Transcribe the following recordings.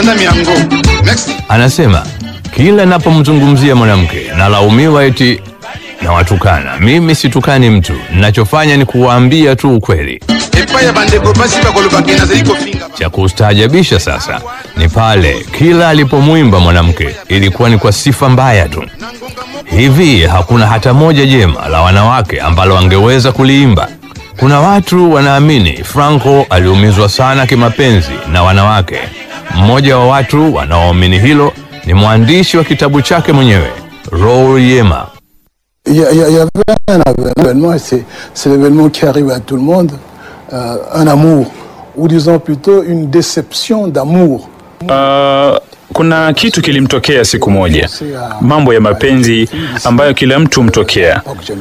bana miango next Anasema kila napomzungumzia mwanamke nalaumiwa eti nawatukana. Mimi situkani mtu, ninachofanya ni kuwaambia tu ukweli. epai ya bandeko basi bakolobaka nazali kofinga Cha kustaajabisha sasa ni pale kila alipomwimba mwanamke ilikuwa ni kwa sifa mbaya tu. Hivi hakuna hata moja jema la wanawake ambalo angeweza kuliimba. Kuna watu wanaamini Franco aliumizwa sana kimapenzi na wanawake. Mmoja wa watu wanaoamini hilo ni mwandishi wa kitabu chake mwenyewe Raoul Yema. Il y, a- il y a- il y avait un, un événement, et c'est c'est l'événement qui arrive à tout le monde, euh, un amour, ou disons plutôt une déception d'amour. Uh, kuna kitu kilimtokea siku moja, mambo ya mapenzi ambayo kila mtu humtokea,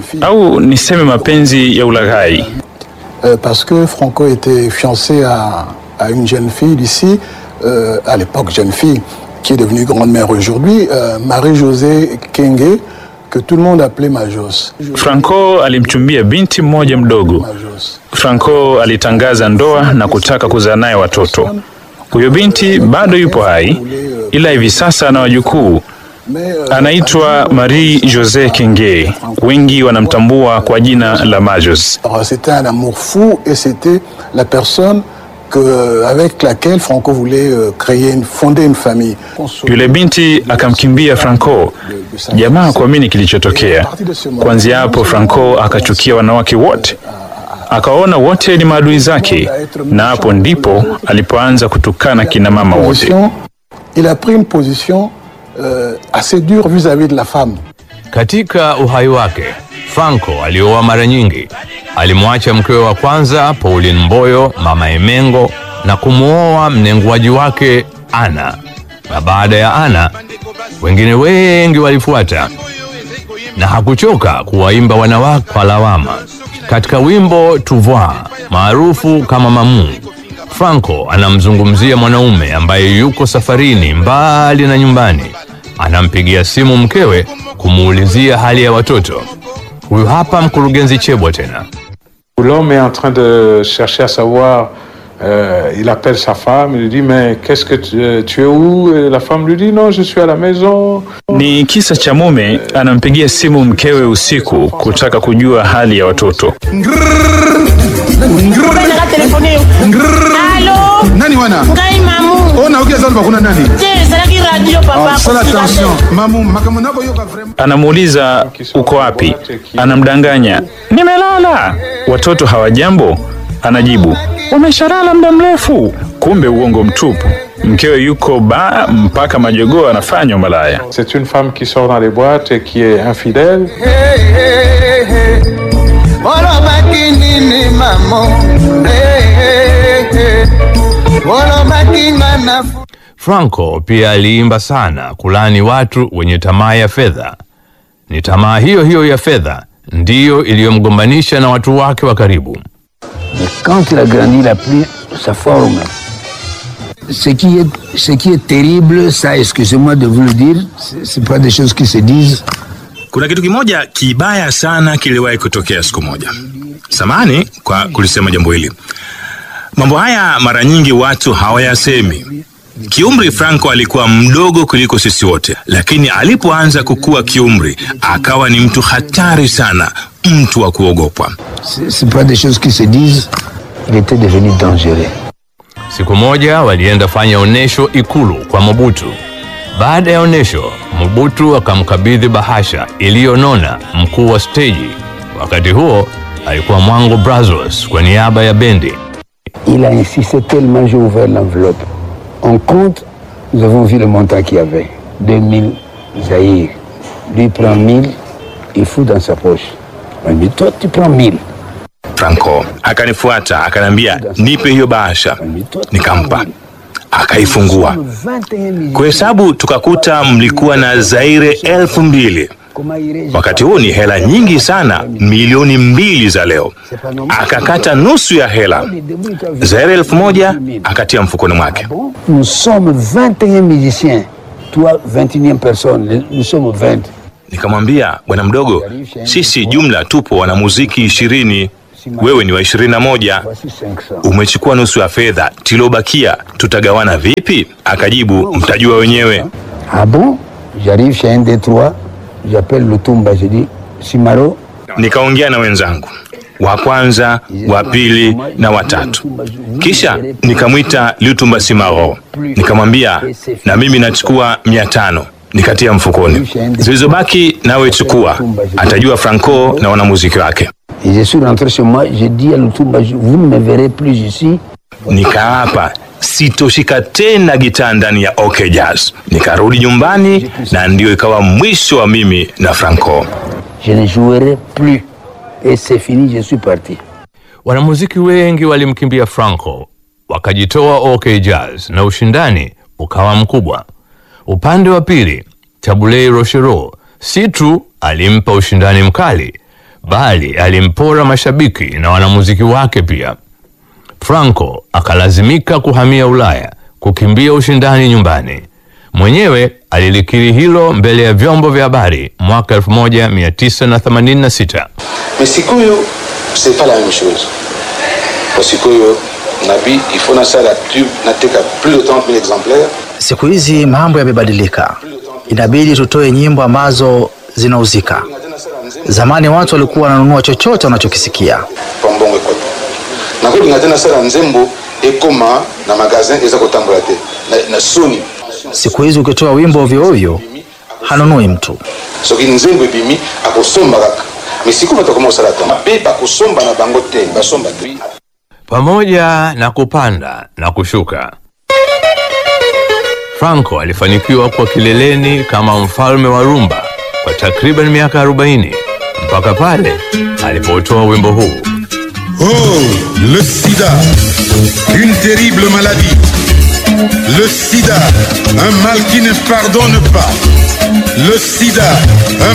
au niseme mapenzi ya ulaghai. Euh, parce que Franco était fiancé à, à une jeune fille d'ici, euh, à l'époque jeune fille, qui est devenue grande-mère aujourd'hui, euh, Marie-Josée Kenge, que tout le monde appelait Majos. Franco alimchumbia binti mmoja mdogo. Majos. Franco alitangaza ndoa na kutaka kuzaa naye watoto. Huyo binti bado yupo hai, ila hivi sasa ana wajukuu. Mais, euh, Anaitwa Marie Jose Kenge, wengi wanamtambua kwa jina la Majos. alors, C'était un amour fou et c'était la personne que, avec laquelle Franco voulait euh, créer, une, fonder une famille. Yule binti akamkimbia Franco. Jamaa kuamini kilichotokea. Kuanzia hapo, Franco akachukia wanawake wote, akawaona wote ni maadui zake, na hapo ndipo alipoanza kutukana kina mama wote. Position- il a pris une position euh, assez dure vis-à-vis de la femme. Katika uhai wake, Franco alioa mara nyingi. Alimwacha mkewe wa kwanza Pauline Mboyo, mama Emengo, na kumwoa mnenguaji wake Ana, na baada ya Ana wengine wengi walifuata, na hakuchoka kuwaimba wanawake kwa lawama. Katika wimbo Tuvoir maarufu kama Mamu, Franco anamzungumzia mwanaume ambaye yuko safarini mbali na nyumbani, anampigia simu mkewe kumuulizia hali ya watoto. Huyu hapa mkurugenzi Chebwa tena. L'homme est en train de chercher à savoir, euh, il appelle sa femme, il lui dit mais qu'est-ce que tu, euh, tu es où Et la femme lui dit non, je suis à la maison. Ni kisa cha mume anampigia simu mkewe usiku kutaka kujua hali ya watoto. Naka telefone yo. Allô nani wana ngai mamu o nayoki eza bakuna nani te ezalaki radio papa sala kosila te. attention mamu makambo nakoyoka vraiment Anamuuliza uko wapi, anamdanganya nimelala. Watoto hawajambo, anajibu wameshalala muda mrefu, kumbe uongo mtupu. Mkewe yuko ba mpaka majogoo anafanywa malaya. C'est une femme qui sort dans les boîtes et qui est infidèle. olobaki nini mamo olobaki nga na Franco pia aliimba sana kulani watu wenye tamaa ya fedha. Ni tamaa hiyo hiyo ya fedha ndiyo iliyomgombanisha na watu wake wa karibu. Quand il a grandi, il a pris sa forme. Ce qui est, ce qui est terrible, ça, excusez-moi de vous le dire, c'est c'est pas des choses qui se disent. Kuna kitu kimoja kibaya sana kiliwahi kutokea siku moja. Samani kwa kulisema jambo hili. Mambo haya mara nyingi watu hawayasemi. Kiumri Franco alikuwa mdogo kuliko sisi wote, lakini alipoanza kukua kiumri akawa ni mtu hatari sana, mtu wa kuogopwa. C'est c'est pas des choses qui se disent. Il était devenu dangereux. Siku moja walienda fanya onesho ikulu kwa Mobutu. Baada ya onesho, Mobutu akamkabidhi bahasha iliyonona mkuu wa steji. Wakati huo alikuwa Mwango Brazos kwa niaba ya bendi. Il a insisté tellement, j'ai ouvert l'enveloppe. On compte, nous avons vu le montant qu'il y avait. 2000 Zahir. Lui prend 1000, il fout dans sa poche. On lui dit, toi, tu prends 1000. Franco akanifuata akaniambia, nipe hiyo bahasha. Nikampa, akaifungua. Kuhesabu tukakuta mlikuwa na zaire elfu mbili. Wakati huu ni hela nyingi sana, milioni mbili za leo. Akakata nusu ya hela, zaire elfu moja akatia mfukoni mwake. Nous sommes 21 musiciens. Toi, 21e personne. Nous sommes 20. Nikamwambia, bwana mdogo, sisi jumla tupo wanamuziki ishirini, wewe ni wa ishirini na moja Voici 500. umechukua nusu ya fedha, tilobakia tutagawana vipi? Akajibu, mtajua wenyewe. Ah bon J'arrive chez un des trois, j'appelle Lutumba, je dis, Simaro, Nikaongea na wenzangu wa kwanza, wa pili na watatu, kisha nikamwita Lutumba Simaro, nikamwambia na mimi nachukua mia tano nikatia mfukoni, zilizobaki nawe chukua, atajua Franco na wanamuziki wake. et je suis rentré chez moi, j'ai dit à Lutumba, je- vous ne me verrez plus ici. Nikaapa sitoshika tena gitaa ndani ya OK Jazz. Nikarudi nyumbani na ndio ikawa mwisho wa mimi na Franco. Je ne jouerai plus. Et c'est fini, je suis parti. Wanamuziki wengi walimkimbia Franco, wakajitoa OK Jazz na ushindani ukawa mkubwa. Upande wa pili, Tabulei Rochereau si tu alimpa ushindani mkali, bali alimpora mashabiki na wanamuziki wake pia. Franco akalazimika kuhamia Ulaya kukimbia ushindani nyumbani. Mwenyewe alilikiri hilo mbele ya vyombo vya habari mwaka 1986. Mais sikoyo, c'est pas la même chose. Kwa sikoyo, nabi, il faut na la tube, nateka plus de 30 000 exemplaires. Siku hizi mambo yamebadilika, inabidi tutoe nyimbo ambazo zinauzika. Zamani watu walikuwa wananunua chochote wanachokisikia. pambongo ekota nakolinga te nasala nzembo ekoma na magasin eza kotambola te na, na soni Siku hizi ukitoa wimbo ovyo ovyo hanunui mtu. soki nzembo ebimi akosomba kaka me sikoyo bato akoma kosala ta mabe bakosomba na bango te basomba te Pamoja na kupanda na kushuka, Franco alifanikiwa kwa kileleni kama mfalme wa rumba kwa takriban miaka 40 mpaka pale alipotoa wimbo huu. Oh, le sida, une terrible maladie. Le sida, un mal qui ne pardonne pas. Le sida, un